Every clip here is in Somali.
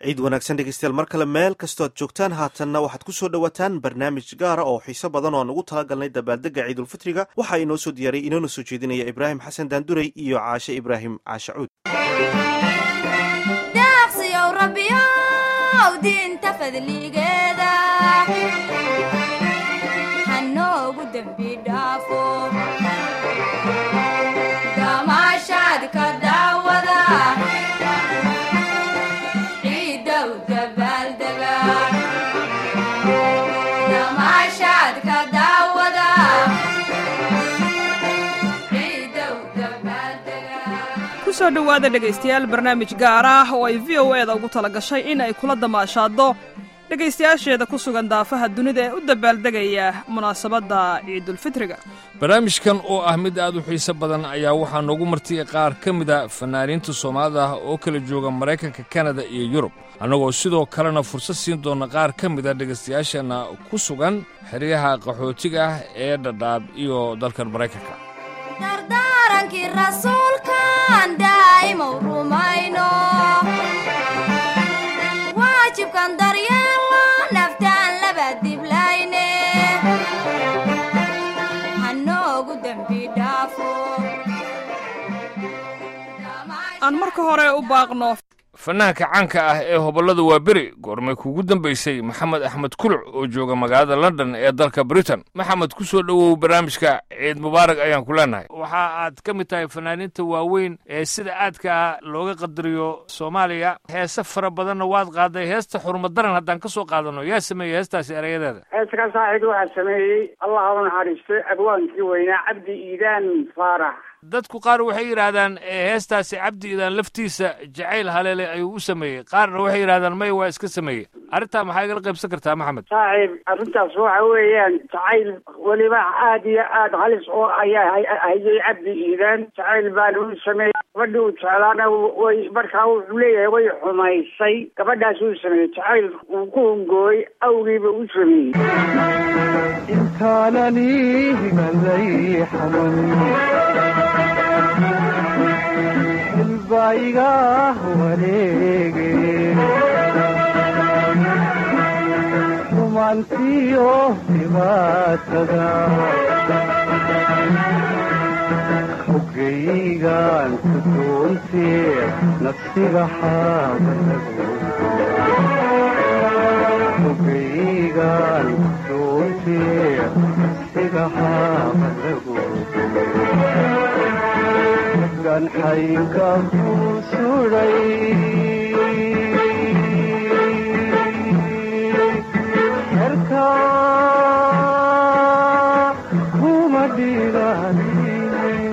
ciid wanaagsan dhegeystayaal mar kale meel kastoo aad joogtaan haatanna waxaad ku soo dhowaataan barnaamij gaara oo xiiso badan oo aan ugu talagalnay dabaaldega ciidulfitriga waxaa inoo soo diyaariyay inoona soo jeedinaya ibraahim xasan daanduray iyo caashe ibraahim caashe cuud deeqsiyow rabbiyow diinta fadligeeda hanoogu dembi dhaafo damaashaadka daawada ciidow dabaaldega damaashaadka daawada ciidow dabaaldega kusoo dhowaada dhegaystayaal barnaamij gaar ah oo ay v o e da ugu tala gashay in ay kula damaashaaddo dhegaystayaasheeda ku sugan daafaha dunida ee u dabaaldegaya munaasabadda ciidulfitriga barnaamijkan oo ah mid aad u xiiso badan ayaa waxaa noogu martiyay qaar ka mida fanaaniinta soomaalida ah oo kala jooga maraykanka kanada iyo yurub annagoo sidoo kalena fursad siin doona qaar ka mida dhegaystayaasheenna ku sugan xeryaha qaxootiga ah ee dhadhaab iyo dalkan maraykanka dardaarankii rasuulkan daa'imow rumayno waajibkan daryeelno naftaan laba diblayne hanoogu dembi dhaafo aan marka hore u baaqno fanaanka caanka ah ee hobollada waa beri goormay kuugu dambaysay maxamed axmed kuluc oo jooga magaalada london ee dalka britain maxamed ku soo dhowow barnaamijka ciid mubaarag ayaan ku leenahay waxa aad ka mid tahay fanaaniinta waaweyn ee sida aadka ah looga qadariyo soomaaliya heese fara badanna waad qaaday heesta xurmadaran haddaan ka soo qaadano yaa sameeyey heestaasi erayadeeda heeska saaxiid waxaa sameeyey allah ha u naxariisto abwaankii weynaa cabdi iidaan faarax dadku qaar waxay yidhaahdaan ee heestaasi cabdi iidaan laftiisa jacayl haleele ayuu u sameeyey qaarna waxay yidhahdaan may waa iska sameeyey arrintaa maxaa igala qaybsan kartaa maxamed saaxiib arrintaas waxa weeyaan jacayl weliba aad iyo aad halis oo ayaa hay- hayay cabdi iidaan jacayl baana u sameeyey gabadhi uu jeclaana way markaa wuxuu leeyahay way xumaysay gabadhaas uu sameeyey jacayl uu ku hungooy awgiiba u sameeyey intaanani higalay xaman xilbaiga wareege rumaantiyo dhibaatada xogaygan ku doontee nafsiga xaabadago xogaygan ku doontee nafsiga xaabadago ganxaynka ku suray herka kuma dhiganin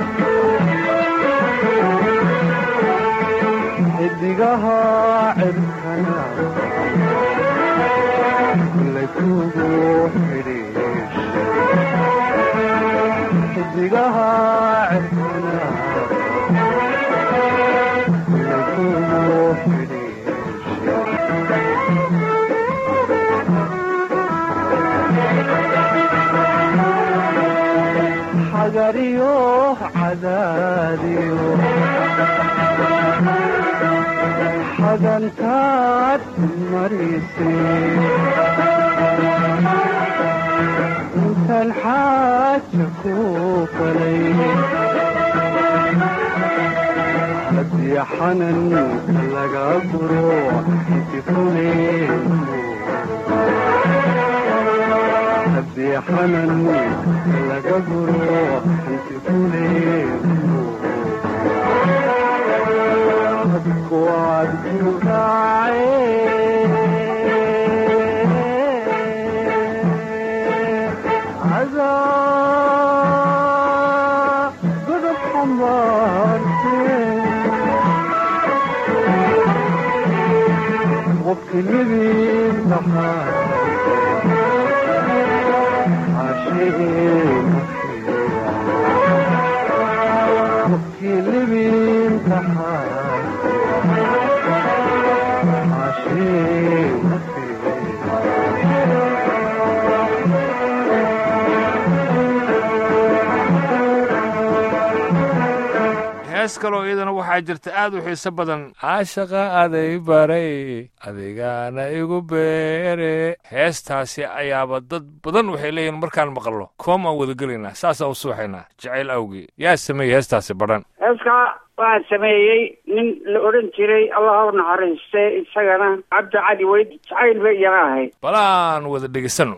xidigaha cirkana lakugu xidhiishay xidigaha cirkana lakugu xidhiishay xagariyo cadaadiyo xadantaad marisay intaan xaaja ku falay haddii xanan laga guro inti fuleenu haddii xanan laga guro inti fuleenu dadku waad ku raacee cadaa godab xambaartee qofki libin dhaxaa qofki libin dhaxaa hees kaloo iyadana waxaa jirta aad u xiiso badan caashaqa aday baray adigaana igu beere heestaasi ayaaba dad badan waxay leeyihin markaan maqallo koom aan wada gelaynaa saasaan u suuxaynaa jacayl awgii yaa sameeyey heestaasi badhan heeskaa waxaa sameeyey nin la odhan jiray allah u naxariiste isagana cabdi cali weyd jacayl bay iyana ahayd balaan wada dhegaysano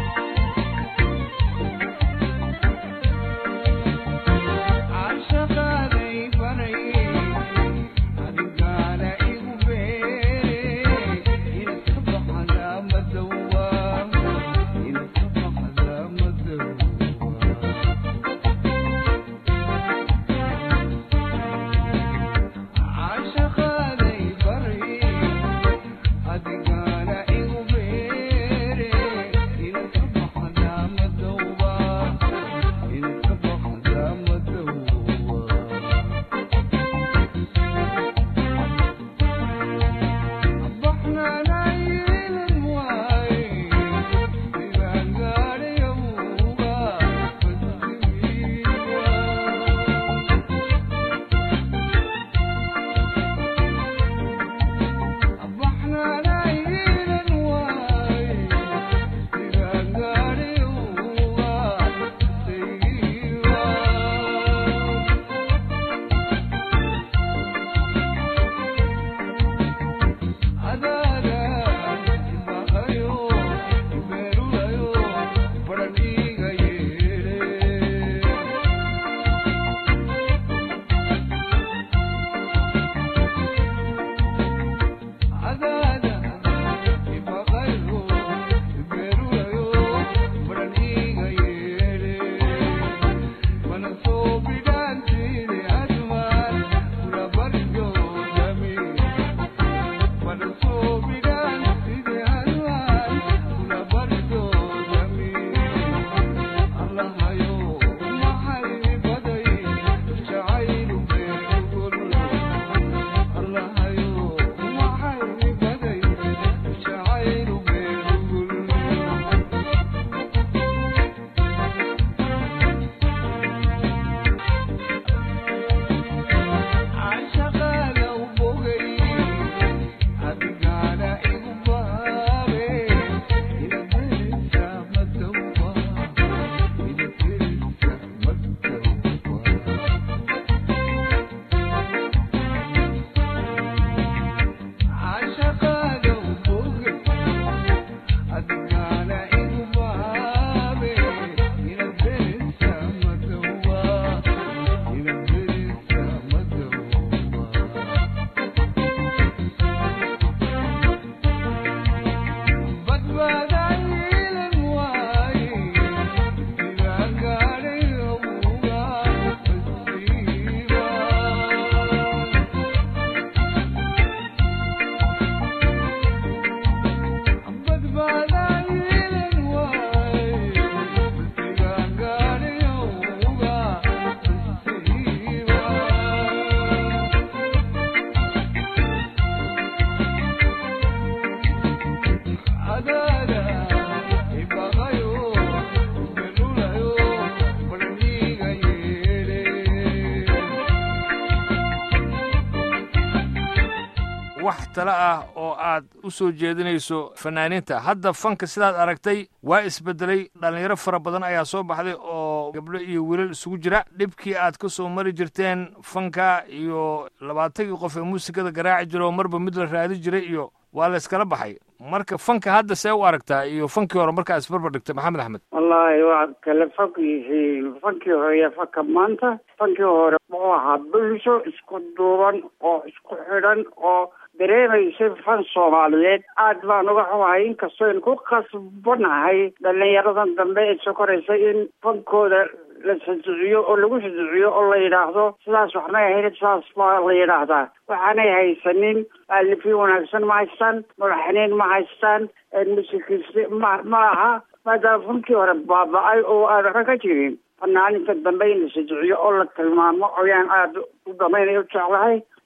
wax tale ah oo aad u soo jeedinayso fanaaniinta hadda fanka sidaad aragtay waa isbedelay dhallinyaro fara badan ayaa soo baxday oo gabdho iyo wiilal isugu jira dhibkii aad ka soo mari jirteen fanka iyo labaatankii qof ee muusikada garaaci jira oo marba mid la raadi jiray iyo waa la iskala baxay marka fanka hadda see u aragtaa iyo fankii hore markaa isbarbar dhigtay maxamed axmed wallaahi waa kala fog yihiin fankii hore iyo fanka maanta fankii hore wuxuu ahaa bulsho isku duuban oo isku xidhan oo dareemaysay fan soomaaliyeed aad baan uga xumahay inkastoo aynu ku khasbanahay dhallinyaradan dambe ee soo koraysa in fankooda la sajiciyo oo lagu sajiciyo oo la yidhaahdo sidaas waxmay ahayn sidaas baa la yidhaahdaa waxaanay haysanin aalifin wanaagsan ma haystaan madaxniin ma haystaan musikis ma ma aha maadaama fankii hore baaba-ay oo aan waxba ka jirin fanaaninta dambe in la sajiciyo oo la tilmaamo ayaan aada u damaynaya u jeclahay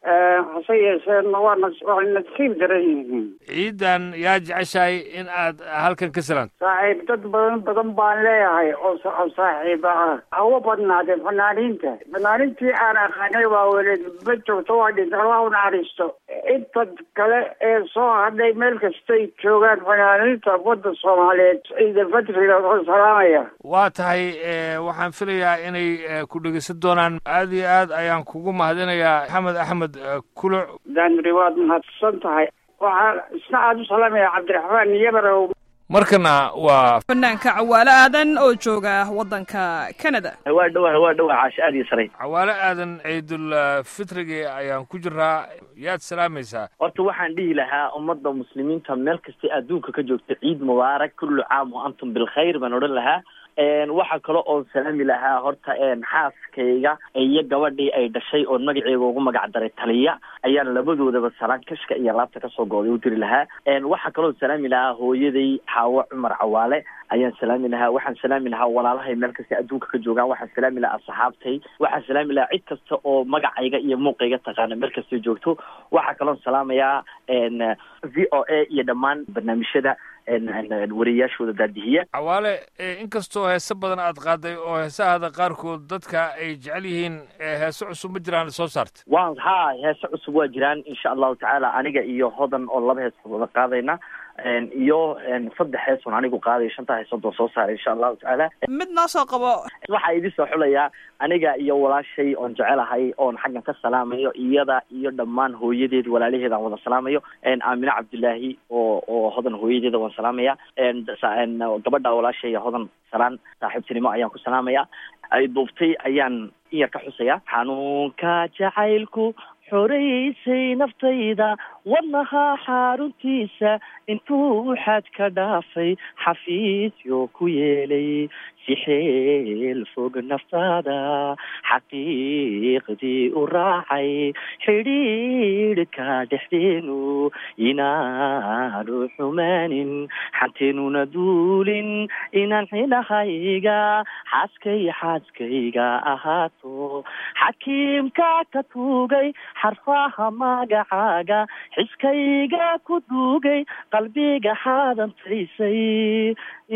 hase yeeshee waana waa nasiib daran yihiin ciidan yaa jeceshahay in aad halkan ka salaanto saaxiib dad badan badan baan leeyahay oo sa- oo saaxiiba ah hawa badnaadeen fanaaniinta fanaaniintii aan aqaanay waa weli ma joogto waa dhinta allah u naxariisto inta kale ee soo hadhay meel kastay joogaan fanaaniinta wadda soomaaliyeed ciida fadriga oo salaamaya waa tahay eh, waxaan filayaa inay eh, ku dhegeysan doonaan aad iyo aad ayaan kugu mahadinayaa maxamed axmed eh, kuluc daanuri waad mahadsan tahay waxaa isna aada u salaamaya cabdiraxmaan yabarow markana waa fanaanka cawaale aadan oo jooga waddanka canada waa dhowaa waa dhowaa caash aad iyo saray cawaale aadan ciidul eh, fitrigi ayaan ku jiraa yaad salaamaysaa horta waxaan dhihi lahaa ummadda muslimiinta meel kastay adduunka ka joogta ciid mubaarak kullu caam wa antum bilkhayr baan odhan lahaa Een, waxaa kale oon salaami lahaa horta een, xaaskayga iyo gabadhii ay dhashay oon magaceega ugu magac daray taliya ayaan labadoodaba salaan kashka iyo laabta kasoo gooday u diri lahaa Een, waxaa kaloo salaami lahaa hooyaday xaawo cumar cawaale ayaan salaami lahaa waxaan salaami lahaa walaalahay meel kasta adduunka ka joogaan waxaan salaami lahaa asxaabtay waxaan salaami lahaa cid kasta oo magacayga iyo muuqayga taqaana meel kastay joogto waxaa kaloon salaamayaa een, v o a iyo dhammaan barnaamijyada een, een, wariyayaashooda daadihiya cawaale eh, inkastoo heese badan aad qaaday oo heesahada qaarkood dadka ay jecel yihiin eh, heese cusub ma jiraan soo saarta waan haa heese cusub waa jiraan insha allahu tacaala aniga iyo hodan oo laba heesood wada qaadayna Een, iyo een, saddex heesoon anigu qaadayo shanta heesood oo soo saaray insha allahu tacaala mid noo soo qabo waxaa idin soo xulayaa aniga iyo walaashay oon jecelahay oon xaggan ka salaamayo iyada iyo dhammaan hooyadeed walaalaheed aan wada salaamayo Een, aamine cabdilaahi oo oo hodan hooyadeeda waan salaamaya Een, sa- een, gabadha walaashay hodan salaan saaxiibtinimo ayaan ku salaamaya ay duubtay ayaan in yar ka xusaya xanuunka jacaylku xoraysay naftayda wadnaha xaruntiisa intuu xad ka dhaafay xafiisyo ku yeelay si xeel fog naftaada xaqiiqdii u raacay xidhiidhka dhexdeenu inaanu xumaanin xanteenuna duulin inaan xilahayga xaaskay xaaskayga ahaato xakiimka ka tuugay xarfaha magacaaga xiskayga ku duugay qalbiga xaadantaysay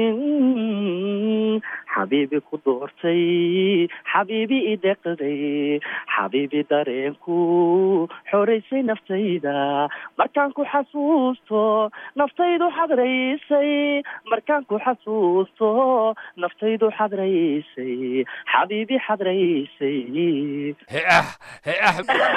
in xabiibi ku doortay xabiibi ideqday xabiibi dareenku xoraysay naftayda markaan ku xasuusto naftaydu xadraysay markaan ku xasuusto naftaydu xadraysay xabiibi xadraysay he ah he ah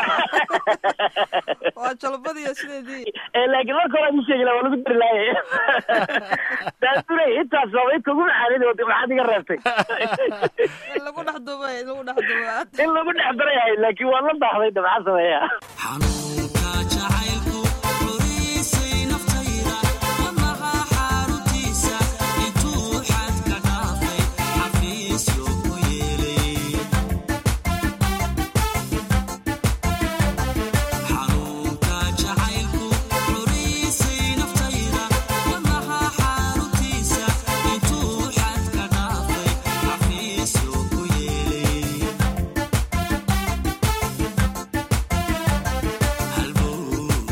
waa jalbadiyo sideedii ee laakiin marka hore aan sheegi lahaa waa lagu dari lahaye daadurey intaas sabay kugu maxaanid wada maxaad iga reebtay in lagu dhex duba in lagu dhex duba in lagu dhex darayahay laakiin waa la daahday de maxaa sameeya xanuunka jacaylku xoriisay naftayda wadnaha xaruntiisa intuu xad ka dhaafay xafiisyo ku yeelay xanuunka jacaylku xoriisay naftayda wadnaha xaruntiisa intuu xad ka dhaafay xafiisyo ku yeelay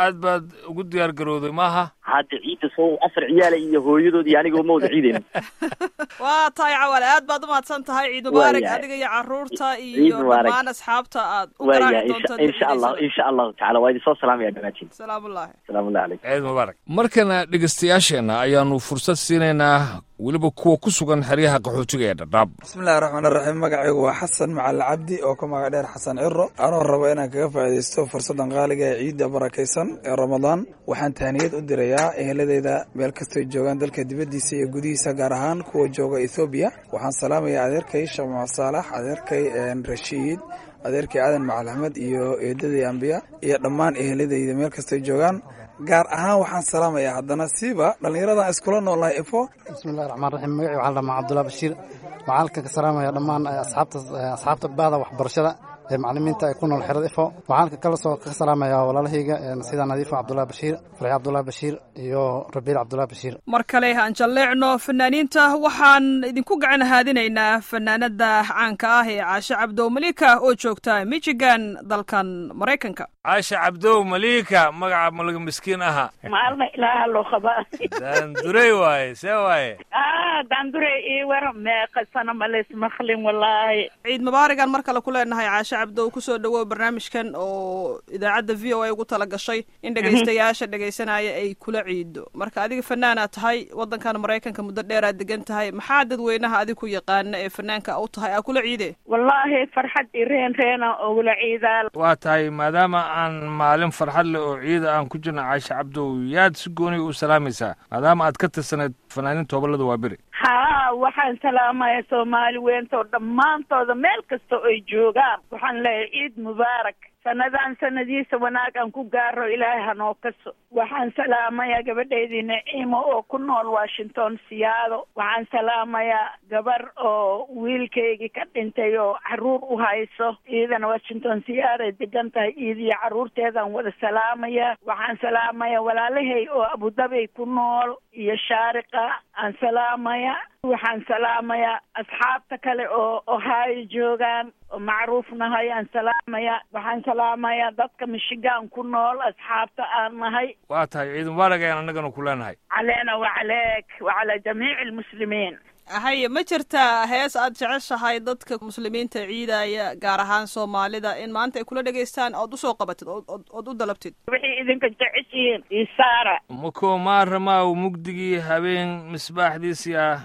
aad baad ugu diyaar garowday maaha hadda ciidda soo afar ciyaala iyo hooyadood iyo anigoo ma wada ciidayno waa tahay cawaale aad baad umahadsan tahay ciid mubaarak Waayahay. adiga iyo caruurta Ciid iyo mubaarak. dhammaan asxaabta aad u waaya garaaci insha doonto insha allah insha allahu tacala waa idin soo salaamaya dhamaatiin salaamullaahi salaamullahi calaykum ciid mubaarak markana dhegeystayaasheenna ayaanu fursad siinaynaa weliba kuwa ku sugan xeryaha qaxootiga ee dhadhaab bismillahi raxmaan raxiim magacaygu waa xasan macali cabdi oo ka magac dheer xasan ciro anoo rabo inaan kaga faa'iidaysto fursaddan qaaliga ee ciidda barakaysan ee ramadaan waxaan tahniyad u dirayaa eheladeyda meel kastoy joogaan dalka dibaddiisa iyo gudihiisa gaar ahaan kuwa jooga ethoobiya waxaan salaamayaa adeerkay sheekh maxamed saalax adeerkay een, rashiid adeerkay aadan macal axmed iyo eedaday ambiya iyo dhammaan eheladeyda meel kastoy joogaan gaar ahaan waxaan salaamayaa haddana siiba dhallinyaradan iskula noolnahay efo bismillahi raxmaan raxiim magacii waxaa la dhahaa cabdullahi bashiir waxaan halkan ka salaamaya dhammaan eh, asxaabta eh, asxaabta bahda waxbarashada ee macalimiinta ay ku nool xerada ifo waxaan halkan kala soo ka salaamaya walaalahayga eh, sida nadiifo cabdullahi bashiir farxi cabdullahi bashiir iyo rabiil cabdullahi bashiir mar kale aan jalleecno fanaaniinta waxaan idinku gacan haadinaynaa fanaanada caanka ah ee caashe cabdow malika oo joogta michigan dalkan maraykanka caasha cabdow maliika magaca malaga miskiin aha maalma ilaaha loo qabaa daandurey waaye see waaye ah dandure ii war meeqa sana ma laysmaqlin wallaahi ciid mubaaragan mar kale ku leenahay caashe cabdow kusoo dhawow barnaamijkan oo idaacadda v o a ugu tala gashay in dhegaystayaasha dhegaysanaya ay kula ciido marka adiga fanaanaad tahay wadankan maraykanka muddo dheeraad degan tahay maxaa dadweynaha adig ku yaqaana ee fanaanka u tahay aa kula ciide wallaahi farxad i reen reena ogula ciidaa waa tahay maadaama aan maalin farxad leh oo ciida aan ku jirna caasha cabdow yaad si gooniga u salaamaysaa maadaama aad ka tirsaneyd fanaaniinta hobolada waa beri haa waxaan salaamaya soomaali weynta oo dhammaantooda meel kasta ay joogaan waxaan leeyahay ciid mubaarak sanadaan sanadiisa wanaag aan ku gaaro ilaahay hanoo kaso waxaan salaamayaa gabadhaydii naciimo oo ku nool washington siyaado waxaan salaamayaa gabar oo wiilkaygii ka dhintay oo caruur u hayso iidana washington siyaaday degan tahay iidiyo caruurteedaan wada salaamaya waxaan salaamaya walaalahay oo abudabay ku nool iyo shaariqa aan salaamaya waxaan salaamayaa asxaabta kale oo ohio joogaan oo macruuf nahay aan salaamaya waxaan salaamayaa dadka michigan ku nool asxaabta aan nahay waa tahay ciid mubaarak ayaan annagana ku leenahay caleena wacaleek wacalaa jamiici almuslimiin haye ma jirtaa hees aad jeceshahay dadka muslimiinta ciidaya gaar ahaan soomaalida in maanta ay kula dhegaystaan ood usoo qabatid ood ood- ood u dalabtid wixii idinka jeceshihiin isaara mako maaramaaw mugdigii habeen misbaaxdiisii ah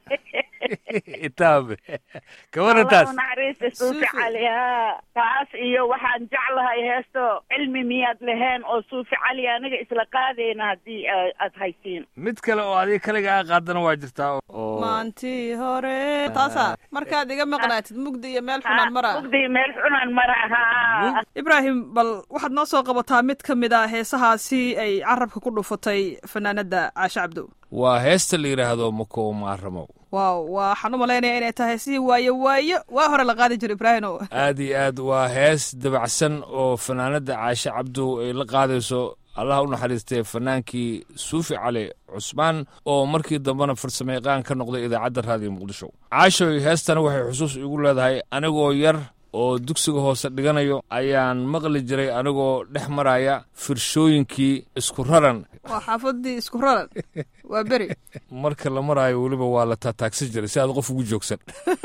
itaabe kawaran taas allahu naxariista suufi cali haa taas iyo waxaan jeclahay heesto cilmi miyaad laheen oo suufi cali aniga isla qaadayna haddii a- aad haysiin mid kale oo adiga kaliga a qaadana waa jirtaa oo maantii hore taasa markaad iga maqnaatid mugdi iyo meel xunaan mara mugdi meel xunaan mara haa ibraahim bal waxaad noo soo qabataa mid ka mid a heesahaasi ay carabka ku dhufatay fanaanada caashe cabdow waa heesta la yidhaahdo mako maaramow waaw waxaan u malaynaya inay tahay si waayo waayo waa hore la qaadi jiro ibraahimow aad iyo aad waa hees dabacsan oo fanaanada caashe cabdow ay la qaadayso allah u naxariistay fanaankii suufi cali cusmaan oo markii dambena farsamo yaqaan ka noqday idaacadda raadiyo muqdisho caashoy heestana waxay xusuus igu leedahay anigoo yar oo dugsiga hoose dhiganayo ayaan maqli jiray anigoo dhex maraya firshooyinkii isku raran waa xaafadii isku raran waa beri marka la maraayo weliba waa la taataagsan jiray si aad qof ugu joogsan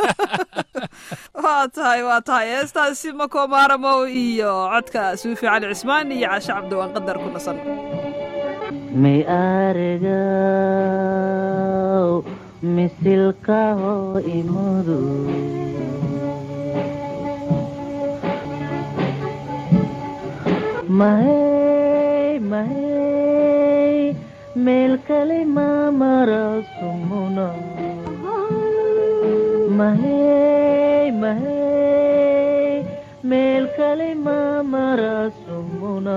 waa tahay waa tahay heestaasi mako maaramow iyo codka suufi cali cismaan iyo caashe cabdow aan qadar ku nasan mi argaw misilkaho imudu mahey mahey meel kale mamara sumuna mahey mahey meel kale mamara sumuna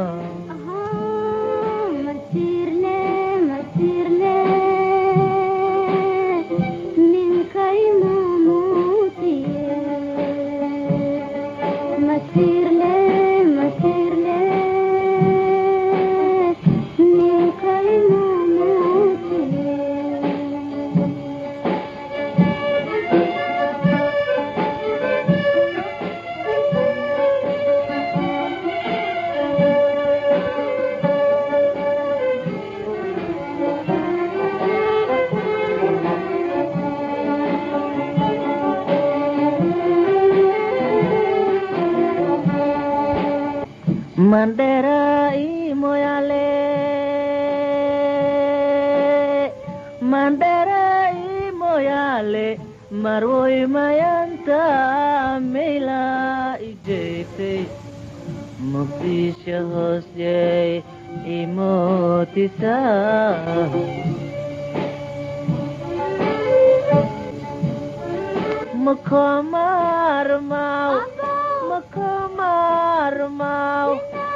mandhere i moyaale marwoy mayanta meyla ijeysay muqdisho hoosyeey imootisaa mukomarmaw mukomarmaw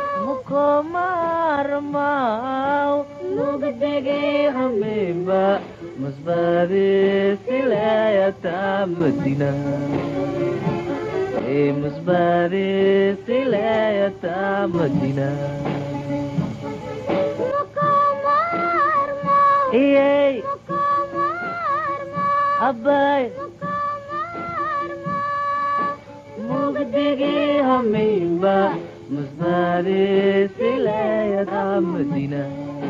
mukomarmaw mugdigi hamimba musbadi silayata madina e musbadi silayata madina iyey abay mugdigi hamimba musbadi silayata madina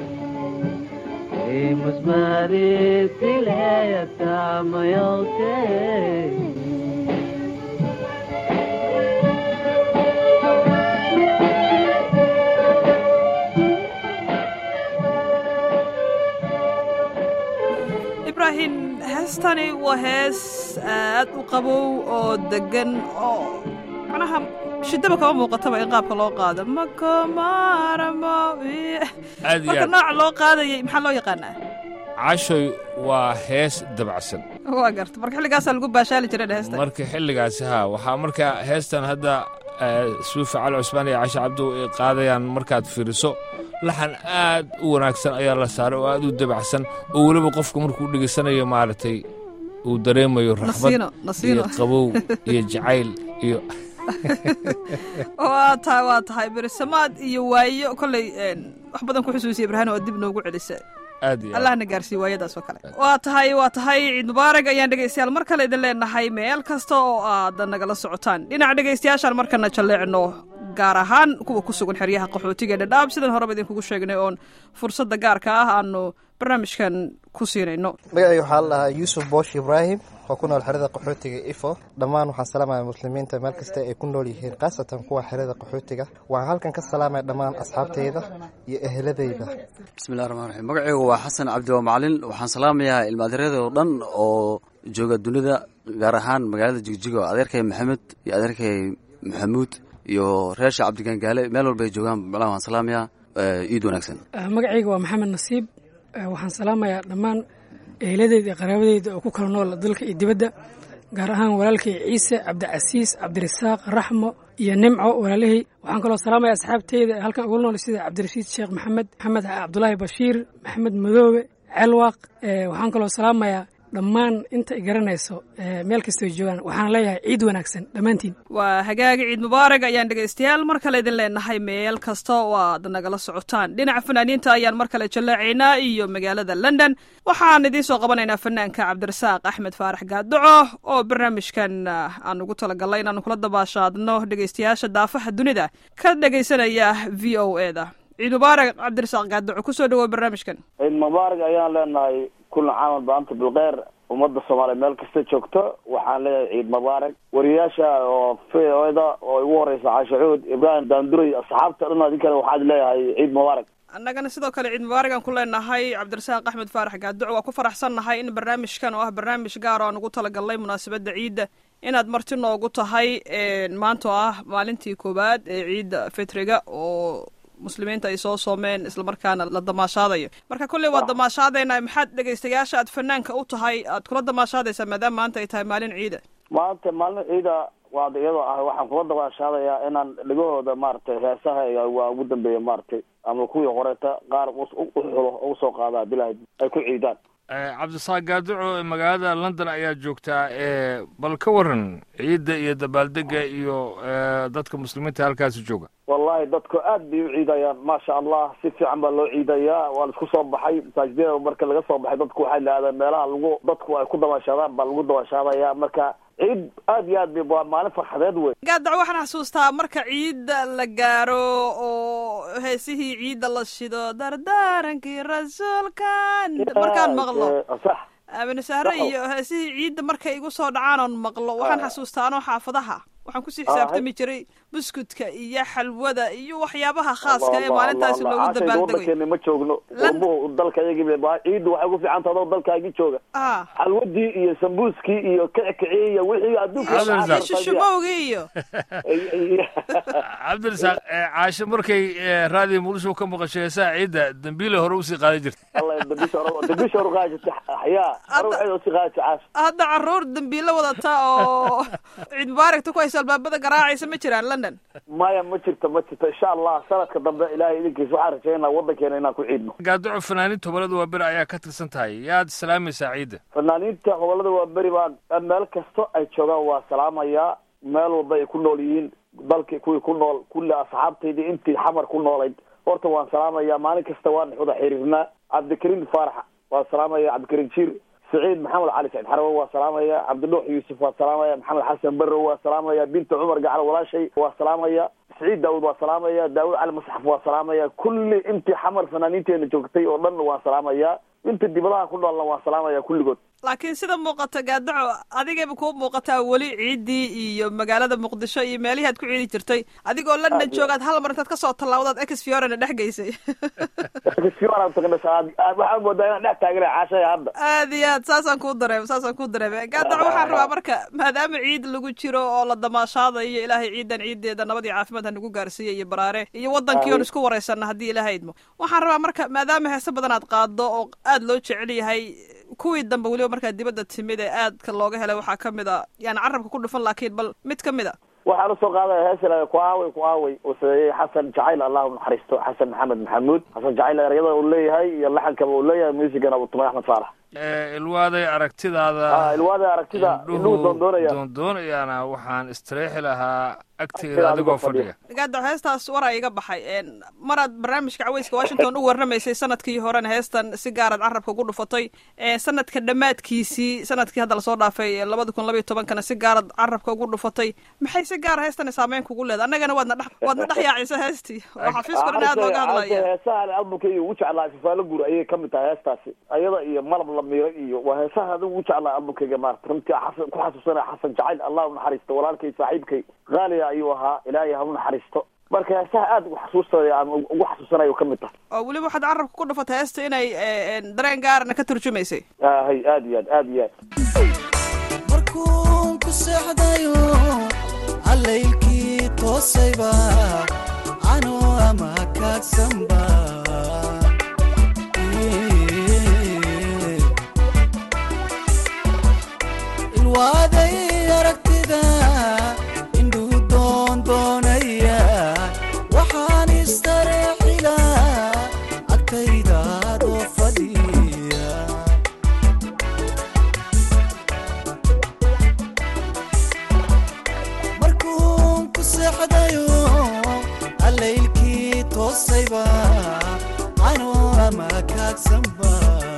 e musbadi silayata mayote ibraahim heestani waa hees aad u qabow oo degan oo macnaha shidaba kama muuqataba in qaabka loo qaado makomaramo aad iyo marka aad nooca loo qaadayay maxaa loo yaqaanaa cashoy waa hees dabacsan waa garta marka xilligaasaa lagu baashaali jiray heesta marka xilligaasi haa waxaa marka heestan hadda eh, suufi cali cusmaan iyo cashe cabdow ay qaadayaan markaad fiiriso laxan aad u wanaagsan ayaa la saaray oo aad u dabacsan oo weliba qofka markuu dhegaysanayo maaragtay uu dareemayo raxbad Nasiino, nasiino. iyo qabow iyo jacayl iyo waa tahay waa tahay berisamaad iyo waayo kolley een, wax badan ku xusuusiya ibraahim oo dib noogu celisa aad iyo aad allahna gaarsiiye waayadaas oo kale waa tahay waa tahay ciid mubaarak ayaan dhegaystayaal mar kale idin leenahay meel kasta oo aad nagala socotaan dhinaca dhegaystayaashaan markana jalleecno gaar ahaan kuwa ku sugan xeryaha qaxootiga ee dhadhaab sidan horeba idinkugu sheegnay oon fursadda gaarka ah aanu barnaamijkan ku siinayno magacayga waxaa la dhahaa yuusuf boosh ibraahim oo ku nool xerada qaxootiga ifo dhammaan waxaan salaamaya muslimiinta meel kasta ay ku nool yihiin khaasatan kuwa xerada qaxootiga waxaan halkan ka salaamaya dhammaan asxaabteyda iyo eheladeyda bismillahi raxmaan raxiim magacaygu waa xasan cabdi waa macalin waxaan salaamayaa ilmaadiryada oo dhan oo jooga dunida gaar ahaan magaalada jigjigo adeerkay maxamed iyo adeerkay maxamuud iyo reesha cabdigangaale meel walba ay joogaan macnaha waan salaamayaa eh, ciid wanaagsan magacayga waa maxamed nasiib Eh, waxaan salaamayaa dhammaan eheladeyda iyo qaraabadeyda oo ku kala nool dalka iyo dibadda gaar ahaan walaalkay ciise cabdicasiis cabdirasaaq raxmo iyo nimco walaalihii waxaan kaloo salaamaya asxaabteyda ee halkan ugu nool sida cabdirashiid sheekh maxamed maxamed cabdulaahi bashiir maxamed madoobe celwaaq Eh, waxaan kaloo salaamayaa dhammaan inta i garanayso eh, meel kastoo joogaan waxaan leeyahay ciid wanaagsan dhammaantiin waa hagaagi ciid mubaarak ayaan dhegaystayaal mar kale idin leenahay meel kasta oo aad nagala socotaan dhinaca fanaaniinta ayaan mar kale jallaacaynaa iyo magaalada london waxaan idiin soo qabanaynaa fanaanka cabdirasaaq axmed faarax gaadoco oo barnaamijkan ah, aan ugu talagalnay inaanu kula dabaashaadno dhegaystayaasha daafaha dunida ka dhegaysanaya v o e da ciid mubaarak cabdirasaaq gaadoco kusoo dhawow barnaamijkan ciid mubaarak ayaan leenahay kulan caamal baanta bilkeyr ummadda soomaaliya meel kasta joogto waxaan leeyahay ciid mubaarak wariyaasha oo v o da oo igu horeysa caashe cuud ibraahim daanduray asxaabta dhan adinkana waxaad leeyahay ciid mubaarak annagana sidoo kale ciid mubaarak aan ku leenahay cabdirasaaq axmed faarax gaaduco waa ku faraxsannahay in barnaamijkan oo ah barnaamij gaar oo aan ugu talagalnay munaasabadda ciidda inaad marti noogu tahay maanta oo ah maalintii koowaad ee ciidda fitriga oo muslimiinta ay soo soomeen islamarkaana la damaashaadayo marka kolley waa damaashaadayna maxaad dhegaystayaasha aad fanaanka u tahay aad kula damaashaadaysaa maadaama maanta ay tahay maalin ciida maanta maalin ciida waa iyadoo ah waxaan kula dabaashaadayaa inaan dhegahooda maaragtay heesaha waa ugu dambeeya maaragtay ama kuwii horeeta qaar uxulo ugu soo qaadaa bilaha ay ku ciidaan cabdisaaq gaaduco magaalada london ayaa joogtaa bal ka waran ciidda iyo dabaaldega iyo dadka muslimiinta halkaasi jooga wallahi dadku aad bay u ciidayaan maasha allah si fiican baa loo ciidayaa waa laisku soo baxay masaajidada marka laga soo baxay dadku waxay laadeen meelaha lagu dadku ay ku dabaashaadaan baa lagu dabaashaadaya marka ciid aad iyo aad bay waa maalin farxadeed wey gaadac waxaan xasuustaa marka ciidda la gaaro oo heesihii ciidda la shido dardaarankii rasuulkan markaan maqlo sax aamine sahre iyo heesihii ciidda markay igu soo dhacaan oon maqlo waxaan xasuustaa anoo xaafadaha waxaan kusii Ah, xisaabtami jiray buskudka iyo xalwada iyo waxyaabaha khaaska ee Allah, maalintaasi Allah, loogu Allah. Caashayda dabaaldegayo waddankeena ma joogno qurbuhu dalka iyagii bay ciiddu waxay ku fiican tahay adoo dalkaagii jooga ah xalwadii iyo sambuuskii iyo kicikicii iyo wixii adduunka Cabdirasaaq. shushumowgii iyo cabdirasaaq ee, caasho markay ee, raadiyo muqdisho ka maqasho heesaha ciidda dambiile hore usii qaadan jirta Allah dambiisha hore dambiisha hore qaadi jirtay axyaa hore waxay usii qaadi jirtay caasha hadda caruur dambiilo wadata oo ciid mubaaragta ku haysa albaabada garaacaysa ma jiraan london maya ma jirto ma jirto insha allah sanadka dambe ilaahay idinkiisa waxaan rajaynaa waddankeena inaan ku ciidno gaaduco fanaaniinta hobalada waa beri ayaa ka tirsan tahay yaad salaamaysaa ciidda fanaaniinta gobolada waa beri baa meel kasto ay joogaan waa salaamayaa meel walba ay ku nool yihiin dalkii kuwii ku nool kulli asxaabtaydii intii xamar ku noolayd horta waan salaamayaa maalin kasta waan wada xiriirnaa cabdikariim faarax waa salaamaya cabdikariim jiir سعيد محمد علي سعيد حروة وسلامية عبد الله يوسف وسلامية محمد حسن برو وسلامية بنت عمر قاعد ولا شيء وسلامية سعيد داود وسلامية داود علي مصحف وسلامية كل انت حمر فنانينتي اللي جوجتي ودن وسلامية انت دبلها كله الله وسلامية كل قد laakiin sida muuqata gaadaco adigayba kuu muuqataa weli ciiddii iyo magaalada muqdisho iyo meelihii aad ku ciidi jirtay adigoo london Aad iyo joogaad hal mar intaad kasoo tallaawdaad ex fiorena dhex geysay waxaan moodaa inaan dhex taagana caashaya hadda aad iyo aad saasaan kuu dareema saasaan kuu dareema gaadaco waxaan rabaa marka maadaama ciid lagu jiro oo la damaashaadayo ilaahay ciidan ciideeda nabad iyo caafimaad ha nagu gaarsiiya iyo baraare iyo wadankii oon Amiin. isku waraysana haddii ilaahay idmo waxaan rabaa marka maadaama heese badan aad qaado oo aad loo jecel yahay kuwii dambe weliba markaa dibadda timid ee aadka looga helay waxaa ka mid a yani carabka ku dhufan laakiin bal mid ka mid a waxaan usoo qaadaya heesila ku aaway ku aaway uu sameeyey xasan jacayl allahu naxariisto xasan maxamed maxamuud xasan jacayl eryada uu leeyahay iyo laxankaba uu leeyahay muusigana uu tumay axmed faalax Ee, ilwaaday aragtidaada Ah, ilwaaday aragtida, indhuhu doondoonayaan. doondoonayaana waxaan istireexi lahaa agteeda Agteeda adigoo adigoo fadhiya. fadhiya gaadaco heestaas waraa iga baxay een, maraad barnaamijka caweyska washington u warramaysay sanadkii horena heestan si gaaraad carabka ugu dhufatay ee, sanadka dhammaadkiisii sanadkii hadda lasoo dhaafay ee labada kun labaiyo tobankana si gaaraad carabka ugu dhufatay maxay si gaara heestani saameyn kugu leeda annagana waadna dhex waadna dhex yaacisa heestii oo xafiiskuna in aad looga hadlaya heesaha albumkayga ugu jeclaa sifaalo guur ayay kamid tahay heestaasi ayada iyo malab la miiro iyo waa heesaha adigu ugu jeclaa albumkayga maarata runtii xasan ku xasuusanaya xasan jacayl allah u naxariisto walaalkay saaxiibkay qaaliga ayuu ahaa ilaahay ha u naxariisto marka heesaha aad ugu xasuustaya ama ugu xasuusanaya ka mid tahay oo weliba waxaad carabka ku dhufatay heesta inay ee, een, dareen gaarana ka turjumaysay hay aad iyo aad aad iyo aad markuun ku seexdayo allaylkii toosayba anoo ama kaagsanba ilwaaday aragtida indhuu doondoonaya waxaan istareexila agtaydaadoo fadhiya markuun ku seexdayo allaylkii toosayba anoo ama kaagsanba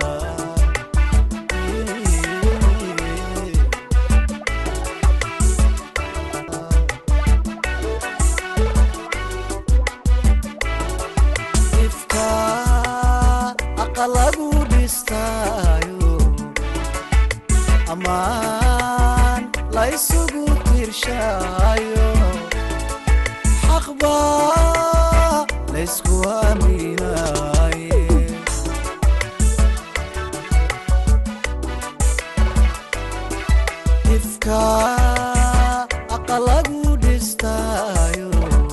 ifka aqalagu dhistaayo amaan la isugu tirshaayo xaqba laysku aaminaaye ifka aqalagu dhistaayo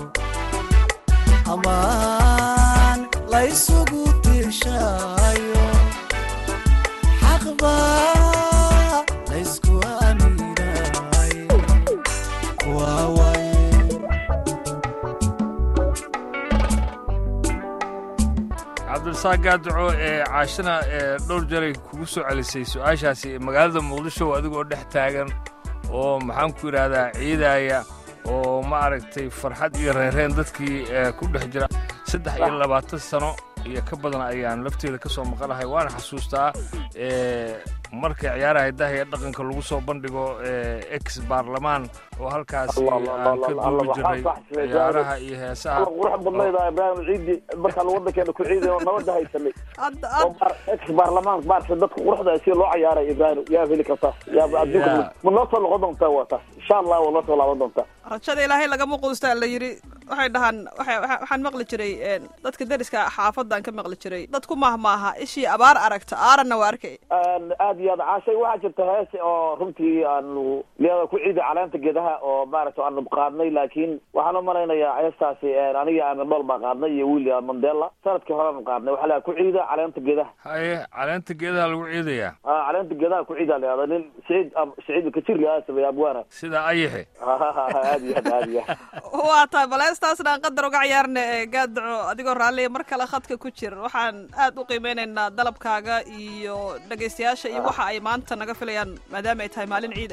amaan la isugu tirshaayo xaqba laysku aaminaaye kuwaawaye cabdirasaaq gaadaco ee caashana ee dhowr jaray kugu soo celisay su-aashaasi magaalada muqdisho adigoo dhex taagan oo maxaan ku yidhaahdaa ciidaya oo ma aragtay farxad iyo reereen dadkii ee ku dhex jira saddex iyo labaatan sano iyo ka badan ayaan lafteeda ka soo maqanahay waana xasuustaa ee marka ciyaaraha hidaha iyo dhaqanka lagu soo bandhigo ex baarlamaan oo halkaasi aan ka duubi jiray ciyaaraha iyo heesaha qurux badnayda ibraahim ciidi markaan wadankeena ku ciiday oo nabada haysanay oo ex baarlamaan maarta dadka quruxda si loo ciyaaray ibraahim yaa heli kartaa yaa adduunka ma noo soo noqon doontaa waa taas insha allah waa noo soo laaban doontaa rajada ilaahay lagama quustaa la yidhi waxay dhahaan waxaan maqli jiray dadka deriska xaafadan ka maqli jiray dadku mahmaaha ishii abaar aragta aaranna waa arkay aad iyo aad caashay waxaa jirta hees oo runtii aanu liada ku ciiday caleenta geedaha oo maaragta aanu qaadnay laakiin waxaan u malaynayaa heestaasi aniga aamin dhool baa qaadnay iyo william mandela sanadkii horeanu qaadnay waxaa lahaa ku ciida caleenta geedaha haye caleenta geedaha lagu ciidayaa a caleenta geedaha ku ciida liada nin siciid siciid kajir liada sameeya abwaana sida ayaxe aad iyo aad aad iyo waa tahay bal heestaasna aan qadar uga ciyaarna gaadaco adigoo raalliya mar kale khadka ku jir waxaan aad u qiimeynaynaa dalabkaaga iyo dhegaystayaasha iyo waxa ay maanta naga filayaan maadaama ay tahay maalin ciida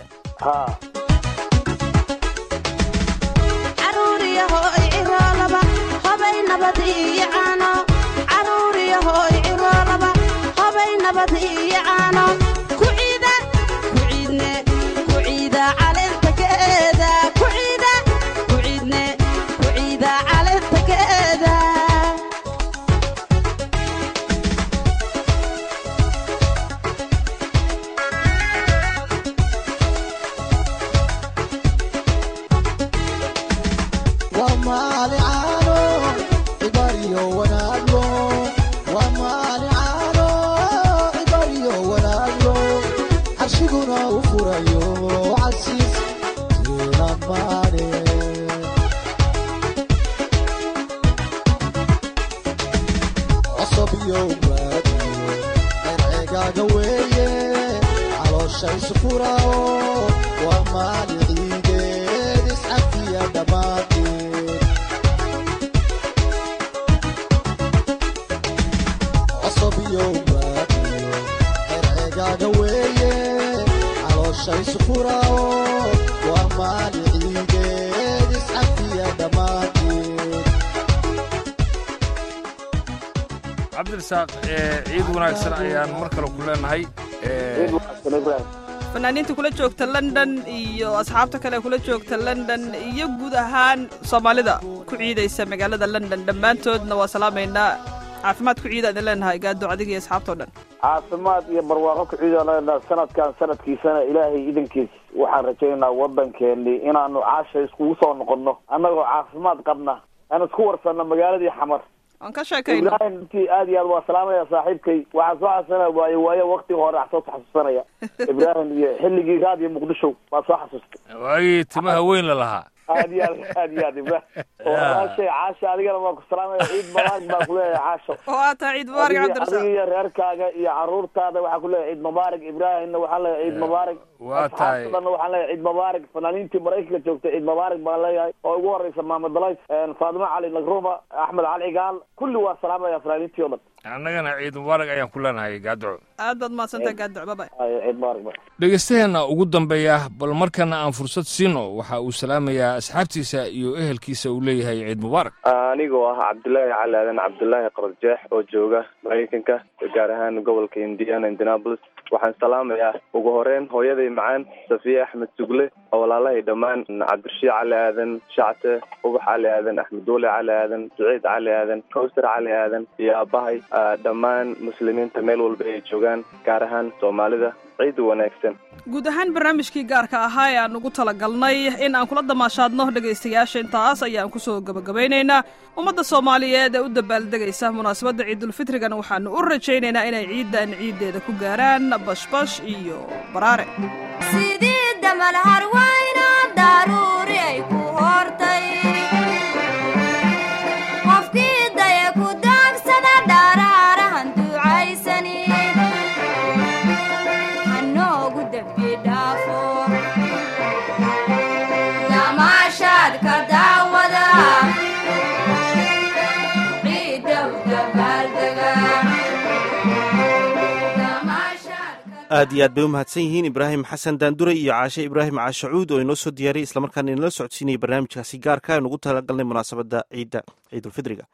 cabdirasaaq ciid wanaagsan ayaan mar kale ku leenahay fanaaniinta kula joogta london iyo asxaabta kale kula joogta london iyo guud ahaan soomaalida ku ciidaysa magaalada london dhammaantoodna waa salaamaynaa caafimaad ku ciida idin leenahay gaado adiga iyo asxaabtao dhan caafimaad iyo barwaaqo ku ciidaan leenaha sanadkan sanadkiisana ilaahay idankiis waxaan rajaynaynaa waddankeeni inaanu caasha iskugu soo noqonno annagoo caafimaad qabna aan isku warsanno magaaladii xamar aan ka sheekayno ibraahim intii aad iyo aad waa salaamaya saaxiibkay waxaan soo xasuusanaya waayo waayo waktiga hore wax soo xasuusanaya ibraahim iyo xilligii raadiyo muqdisho waa soo xasuustay waagii timaha weyn la lahaa aad iyo aad aad iyo aad ibraahim walaashay caasha adigana waa ku salaamaya ciid mubaarak baa kuleeyahay caasho waa taa ciid mubaarak cabdirasaaq adiga iyo reerkaaga iyo caruurtaada waxaa kuleeyahay ciid mubaarak ibraahimna waxaan leeyahay ciid mubaarak waa tahay asxaabtadana waxaan leeyahay ciid mubaarak fanaaniintii maraykanka joogtay ciid mubaarak baan leeyahay oo ugu horeysa maamed dalays faadimo cali nagruma axmed cali cigaal kulli waa salaamaya fanaaniintii o dhan annagana ciid mubaarak ayaan ku leenahay gaadco aad baad mahadsantahay gaadaco babay ciid mubaarak dhegaystaheena ugu dambeeya bal markana aan fursad siino waxa uu salaamayaa asxaabtiisa iyo ehelkiisa uu leeyahay ciid mubaarak anigoo ah cabdulaahi cali aadan cabdulaahi qarjeex oo jooga maraykanka gaar ahaan gobolka indiana indianapolis waxaan salaamayaa ugu horeyn hooyaday macaan safiye axmed sugle oo walaalahay dhammaan cabdirashiid cali aadan shacte ubax cali aadan axmed duule cali aadan saciid cali aadan kawsar cali aadan iyo aabahay dhammaan muslimiinta meel walba ay joogaan gaar ahaan soomaalida ciid wanaagsan guud ahaan barnaamijkii gaarka ahaa ee aan ugu talagalnay in aan kula damaashaadno dhegaystayaasha intaas ayaan kusoo gabagabaynaynaa ummadda soomaaliyeed ee u dabaaldegaysa munaasabadda ciidulfitrigana waxaanu u rajaynaynaa inay ciiddan ciiddeeda ku gaaraan bashbash iyo baraare sidii damal harwayna daruuri ay ku hortay qofkii daya ku daagsada dharaarahan ducaysani hanoogu dembi dhaafo damaashaad ka daawada ciiddow dabaaldega aad iyo aad bay u mahadsan yihiin ibraahim xasan daandure iyo caashe ibraahim caashacuud oo inoo soo diyaariyay islamarkaana inala socodsiinayay barnaamijkaasi gaarka aan ugu talagalnay munaasabadda ciidda ciidulfidriga